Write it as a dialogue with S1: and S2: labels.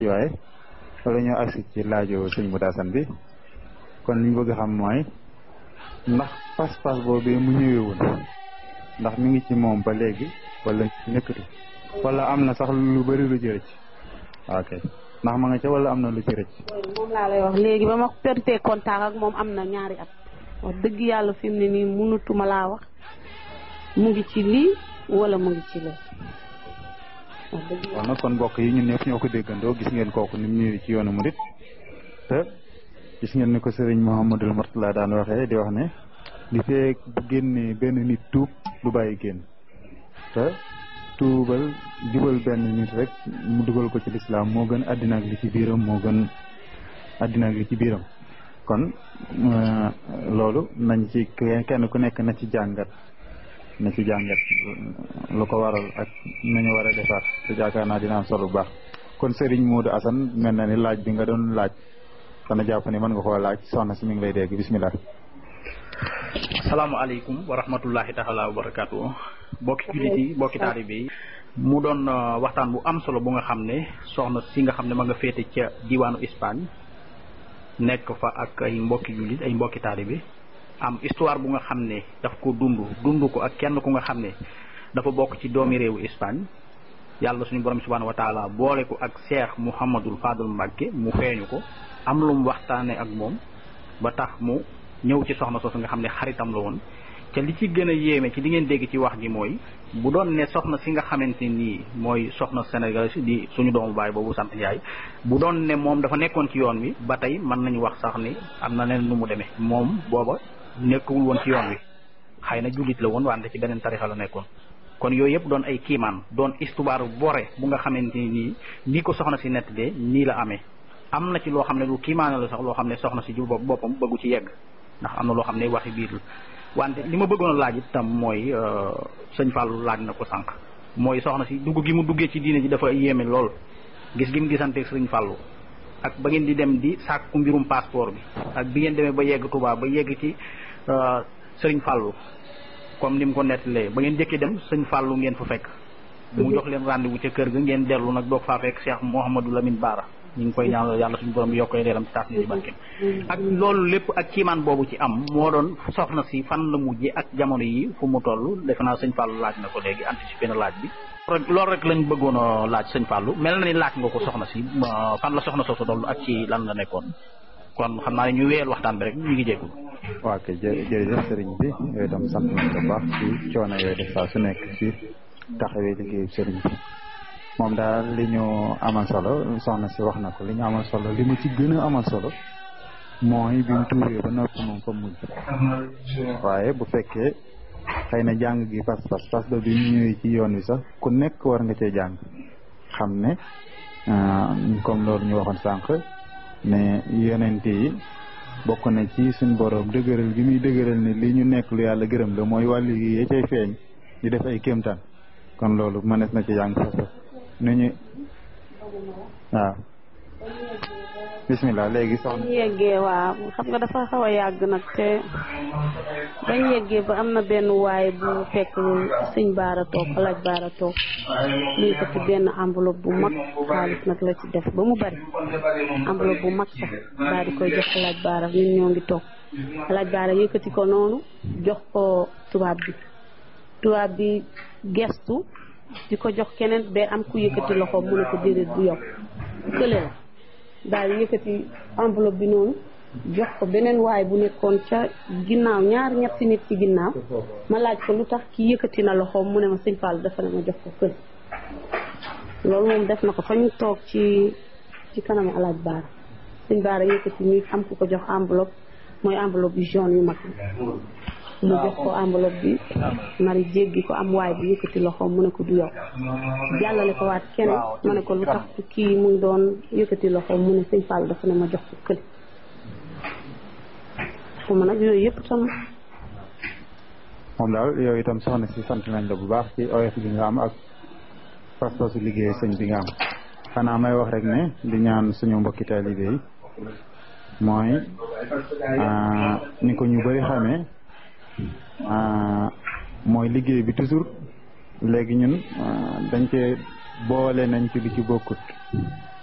S1: waaye wala ñoo agsi ci laajo sëñ Modou Assane bi kon liñ bëgg xam mooy ndax pas-pas boobu mu ñëwee woon ndax mi ngi ci moom ba léegi wala nekkatu wala am na sax lu bëri lu ci rëcc ok ndax ma nga ca wala am na lu ci rëcc
S2: moom laa lay wax léegi ba ma perte contact ak moom am na ñaari at wax dëgg yàlla fi mu ne nii mënatuma laa wax mu ngi ci lii wala mu ngi ci lee wax dëgg
S1: kon nag kon mbokk yi ñun ñëpp ñoo ko déggandoo gis ngeen kooku ni mu ñëwee ci yoonu murit te gis ngeen ni ko sëriñ Mouhamadul Mourtala daan waxee di wax ne li feek bu génnee benn nit tuub du bàyyi génn te tuubal jubal benn nit rek mu dugal ko ci lislaam moo gën àddina ak li ci biiram moo gën àddina ak li ci biiram kon loolu nañ ci kenn ku nekk na ci jàngat na ci jàngat lu ko waral ak nañu war a defar te jaakaar naa dina am solo bu baax kon Serigne Modou Assane mel na ni laaj bi nga doon laaj dana jàpp ni mën nga koo laaj soxna si mi ngi lay dégg bismillah
S3: asalaamaaleykum wa rahmatullahi taala wa barakaatu bokki jullit yi bokki taalibe yi mu doon waxtaan bu am solo bu nga xam ne soxna si nga xam ne ma nga féete ca diwaanu Espagne nekk fa ak ay mbokki jullit ay mbokki taalibe am histoire bu nga xam ne daf ko dund dund ko ak kenn ku nga xam ne dafa bokk ci doomi réewu Espagne yàlla suñu borom subhanahu wa taala boole ko ak Cheikh Mouhamadul Fadul Mbacke mu feeñu ko am lu mu waxtaane ak moom ba tax mu ñëw ci soxna soosu nga xam ne xaritam la woon te li ci gën a yéeme ci li ngeen dégg ci wax ji mooy bu doon ne soxna si nga xamante nii mooy soxna Sénégal di suñu doomu baay boobu sant Ndiaye bu doon ne moom dafa nekkoon ci yoon wi ba tey mën nañu wax sax ni am na leen nu mu demee moom booba nekkul woon ci yoon wi xëy na jullit la woon wante ci beneen tarixa la nekkoon kon yooyu yëpp doon ay kiimaan doon histoire bore bu nga xamante nii nii ko soxna si nettalee nii la amee am na ci loo xam ne lu kiimaane la sax loo xam ne soxna si ju boppam bëggu ci yegg ndax am na loo xam ne waxi biir la wante li ma bëggoon a laaj itam mooy sëñ Fallou laaj na ko sànq mooy soxna si dugg gi mu duggee ci diine ji dafa yéeme lool gis gi mu gisante sëñ Fallou ak ba ngeen di dem di sàkku mbirum passeport bi ak bi ngeen demee ba yegg Touba ba yegg ci sëriñ Fallou comme ni mu ko nettalee ba ngeen jëkkee dem sëñ Fallou ngeen fa fekk mu jox leen rendez-vous ca kër ga ngeen dellu nag doog faa fekk Cheikh Mouhamadou Lamine Bara ñu ngi koy ñaanal yàlla suñu borom yokkoy leeram ci taas ni ci barkeem ak loolu lépp ak kiimaan boobu ci am moo doon soxna si fan la mujjee ak jamono yi fu mu toll defe naa sëñ Fallou laaj na ko léegi anticipé na laaj bi loolu rek lañ bëggoon a laaj sëñ Fallou mel na ni laaj nga ko soxna si fan la soxna soosu toll ak ci lan la nekkoon kon xam naa ne ñu wéyal waxtaan bi rek ñu ngi jéggul
S1: waa kay jërëjëf sëriñ bi yooyu itam sant nañ ko baax ci coono yooyu def saa su nekk ci taxawee liggéeyu sëriñ bi moom daal li ñu amal solo soxna si wax na ko li ñu amal solo li mu ci gën a amal solo mooy bi mu tuuree ba noppi moom fa mujj waaye bu fekkee xëy na jàng gi pas pas pas ba bi mu ñëwee ci yoon wi sax ku nekk war nga cee jàng xam ne comme loolu ñu waxoon sànq ne yonente yi bokk na ci suñ borom dëgëral gi muy dëgëral ne li ñu nekk lu yàlla gërëm la mooy wàllu gi yee cay feeñ di def ay kéemtaan kon loolu mënees na ci jàng pas pas nu ñu waaw bismillah léegi soxna
S2: bañ yeggee waaw xam nga dafa xaw a yàgg nag te bañ yeggee ba am na benn waay bu fekk sëñ baara toog alaaj baara toog lii ko ci benn enveloppe bu mag xaalis nag la ci def ba mu bari enveloppe bu mag sax daal di koy jox alaaj baara ñun ñoo ngi toog alaaj baara yëkkati ko noonu jox ko tubaab bi tubaab bi gestu di ko jox keneen ba am ku yëkkati loxo mu ne ko déedéet bu yow kële la daal di yëkkati enveloppe bi noonu jox ko beneen waay bu nekkoon ca ginnaaw ñaar ñetti nit ci ginnaaw ma laaj ko lu tax ki yëkkati na loxoom mu ne ma sëñ Fall dafa ne ma jox ko kële loolu moom def na ko fa ñu toog ci ci kanamu alaaj baara sëñ baara yëkkati ñu am ku ko jox enveloppe mooy enveloppe yu jaune yu mag mu jox ko enveloppe bi mari jéggi ko am waay bi yëkkati loxoom mu ne ko du yow jàllale ko waat keneen ma ne ko lu tax kii mu ngi doon yëkkati loxoom mu ne sëñ Fall dafa ne ma jox ko kële fu ma nag yooyu yëpp tam
S1: moom daal yooyu itam soxna si sant nañ la bu baax ci oyof bi nga am ak pas-pasu liggéey sëñ bi nga am xanaa may wax rek ne di ñaan suñu mbokki taalibe yi mooy ni ko ñu bëri xamee mooy liggéey bi toujours léegi ñun dañ cee boole nañ ci lu ci bokkut